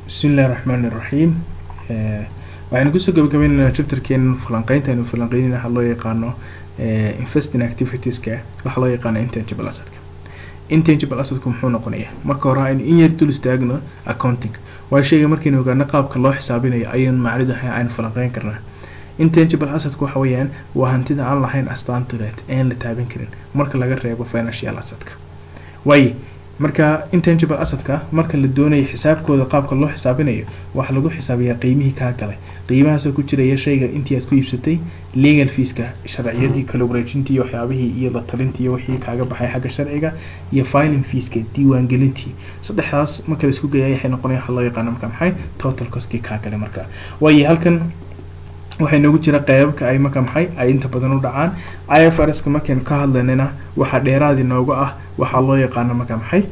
bismi illahi raxmaan iraxiim waxaynu kusoo gabagabaynaynaa chapterkeena falanqeynta aynu falanqeynayna waxa loo yaqaano investing activitieska waxaa loo yaqaano intangible assetka intangible assetku muxuu noqonayaa marka hore aynu in yar dul istaagno accounting waa sheega markaynu ogaano qaabka loo xisaabinayo ayaynu macnidu aynu falanqeyn karnaa intangible assetku waxa weeyaan waa hantida aan lahayn astaantuleed aan la taaban karin marka laga reebo financial assetka waaye marka intangible assetka marka la doonayo xisaabkooda qaabka loo xisaabinayo waxaa lagu xisaabiyaa qiimihii kaa galay qiimahaasoo ku jiraya shayga intii aad ku iibsatay legal feeska sharciyadii kala wareejintii iyo waxyaabihii iyo la talintii iyo wixii kaaga baxay xagga sharciga iyo filing feeska diiwaangelintii saddexdaas marka la isku geeyay waxay noqonaya waxa loo yaqaano marka maxay total coskii kaa galay marka waayo halkan waxay noogu jira qeybabka ay marka maxay ay inta badan u dhacaan i f r ska markaynu ka hadlaynana waxaa dheeraadi nooga ah waxaa loo yaqaano marka maxay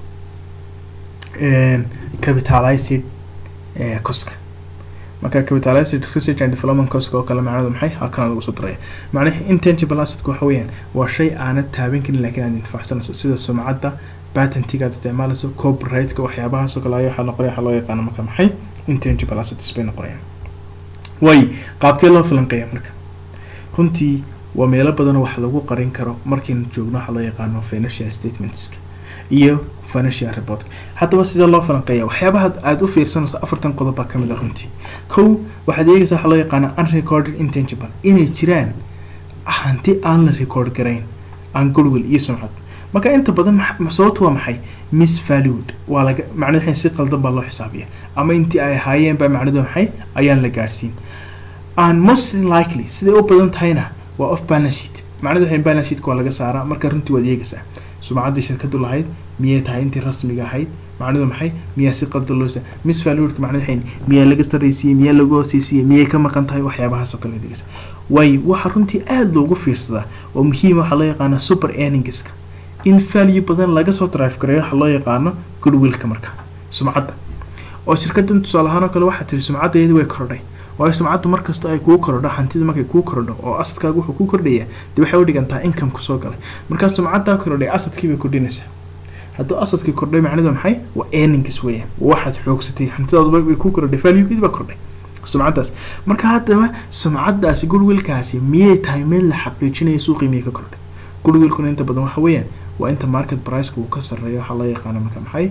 capitalized coska marka capitalized research and development coska oo kale macnadu maxay halkan lagu soo daraya macnaha intangible assetka waxa weeyaan waa shay aanad taaban karin laakiin aad intifacsanayso sida sumcadda patentiga aad isticmaalayso copyrightka waxyaabahaas oo kale ayaa waxaa noqonaya waxaa loo yaqaano marka maxay intangible assets bay noqonayaan way qaabkee loo falanqeeya marka runtii waa meelo badan wax lagu qarin karo markaynu joogno waxaa loo yaqaano financial statementska iyo financial report haddaba sidee loo falanqeeya waxyaabaha aada u fiirsanayso afartan qodob baa kamid a runtii kow waxaad eegaysaa waxaa loo yaqaana unrecorded intangible inay jiraan hanti aan la record garayn aan goodwill iyo sumcad marka inta badan sababtu waa maxay miss valued waa laga macnaha si qaldan baa loo xisaabiya ama intii ay ahaayeen baa macnadu maxay ayaan la gaarsiin and most likely siday u badan tahayna waa off balance sheet macnadu waxay balance sheetka waa laga saaraa marka runtii waad eegaysaa sumcaddii shirkadu lahayd miyay tahay intii rasmiga ahayd macnadu maxay miyaa si qaldan loo miss valuedka macnadu waxay miyaa laga sarraysiiyey miyaa lagu hooseysiiyey miyay ka maqan tahay waxyaabahaas oo kale dhegeysa waayo waxaa runtii aada loogu fiirsadaa oo muhiima waxaa loo yaqaana super earningska in value badan laga soo drive gareeyo waxaa loo yaqaano goodwillka marka sumcadda oo shirkadan tusaale ahaan oo kale waxaa tiri sumcaddeedi way kordhay waayo sumcaddu markasta ay kuu korodho hantida markay kuu korodho oo asadkaaga wuxuu kuu kordhaya dee waxay u dhigantaa income kusoo galay markaa sumcaddaa korodhay asadkii bay kordhinaysaa hadduu asadkii kordhay macnidu maxay waa earnings weeyaan waxaad xoogsatay hantidaadu way kuu kordhay valuegeedi baa kordhay sumcaddaas marka haddaba sumcaddaasi goodwillkaasi miyay tahay meel la xaqiijinaya suuqii miyay ka kordhay goodwillkuna inta badan waxa weeyaan waa inta market priceka uu ka sarreeyo waxaa loo yaqaano marka maxay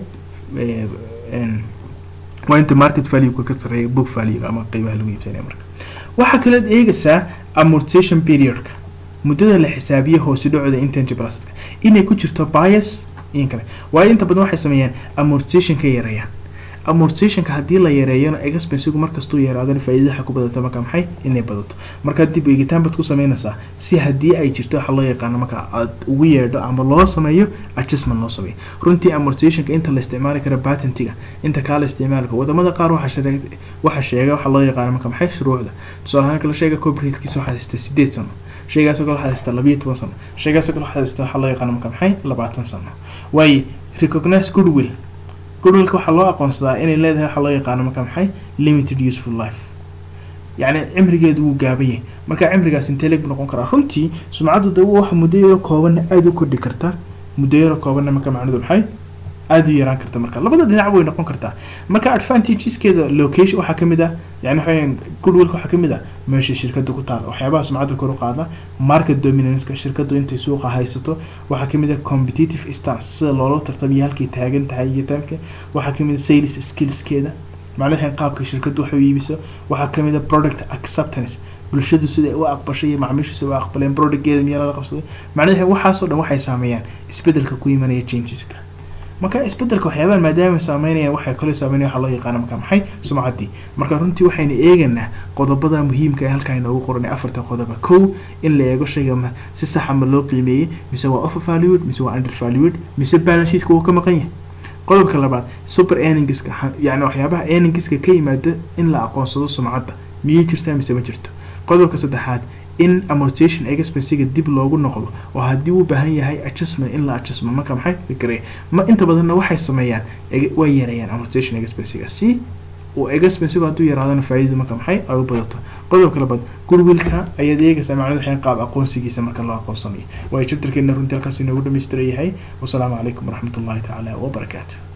waa inta market valueka ka sarreeya book value ama qiimaha lagu iibsanaya marka waxaa kaleed eegaysaa amortization periodka muddada la xisaabiyo hoose dhacooda intangible assetka inay ku jirto bias in kale waayo inta badan waxay sameeyaan amortization ka yareeyaan amortizationka haddii la yareeyona expensigu markastuu yaraadana faa'iidadaha ku badata marka maxay inay badato marka dib eegitaan baad ku sameynaysaa si haddii ay jirto waxa loo yaqaano marka aad ugu yeedho ama loo sameeyo adjustment loo sameeyo runtii amortizationka inta la isticmaali kara patentiga inta kaa la isticmaali karo wadamada qaar waxa waxa sheega waxa loo yaqaano marka maxay shuruucda tusaale ahaan kale sheega copyrighkiisa waxaa haystaa sideed sano shaygaasoo kale waxaa haystaa labayo toban sano shaygaasoo kale waxaa haystaa waxaa loo yaqaano marka maxay labaatan sano waaye recognize goodwill goodwillka waxaa loo aqoonsadaa inay leedahay waxaa loo yaqaano marka maxay limited useful life yacni cimrigeedu wuu gaaban yahay marka cimrigaas intee leeg buu noqon karaa runtii sumcaddu de waxa muddo yaro koobanna aada u kordhi karta muddo yaro koobanna marka macnudu maxay aada u yaraan karta marka labada dhinac way noqon kartaa marka advantageskeeda location waxaa kamid ah yani waxaweyan goodwillka waxaa kamid ah meesha shirkada ku taala waxyaabaha sumcadda kor u qaada market dominanceka shirkadu intay suuqa haysato waxaa kamid ah competitive stance sida loola tartamiyo halkay taagan tahay iyo taanka waxaa kamid ah sales skillskeeda macnaha qaabka shirkadu wax u iibiso waxaa kamid ah product acceptance bulshadu siday u aqbashay iyo macmiishu siday u aqbaleen productgeeda miyaa lala qabsaday macnaha waxaasoo dhan waxay saameeyaan isbedelka ku imanaya changeska marka isbedelka waxyaabahan maadaama saameynayaan waxay kale saameynaya waxaa loo yaqaana marka maxay sumcaddii marka runtii waxaynu eegaynaa qodobada muhiimka ee halkaa inoogu qoranay afarta qodoba kow in la eego shayga ma si saxa ma loo qiimeeyey mise waa overvalued mise waa undervalued mise balance sheetka wuu ka maqan yahay qodobka labaad super earningska yacni waxyaabaha earningska ka yimaada in la aqoonsado sumcadda miyay jirtaa mise ma jirto qodobka saddexaad in amortization expensiga dib loogu noqdo oo haddii uu baahan yahay adjustment in la adjustment marka maxay fikiraya ma inta badanna waxay sameeyaan way yareeyaan amortization expensiga si uu expensigu hadduu yaraadana faa'iidadu marka maxay ay u badato qodobka labaad goodwillka ayaad eegaysaa macnadu waxay qaab aqoonsigiisa marka loo aqoonsanayo waayo chapterkeena runtii halkaas inoogu dhammaystiran yahay wasalaamu calaykum waraxmatullahi tacaala wabarakaatu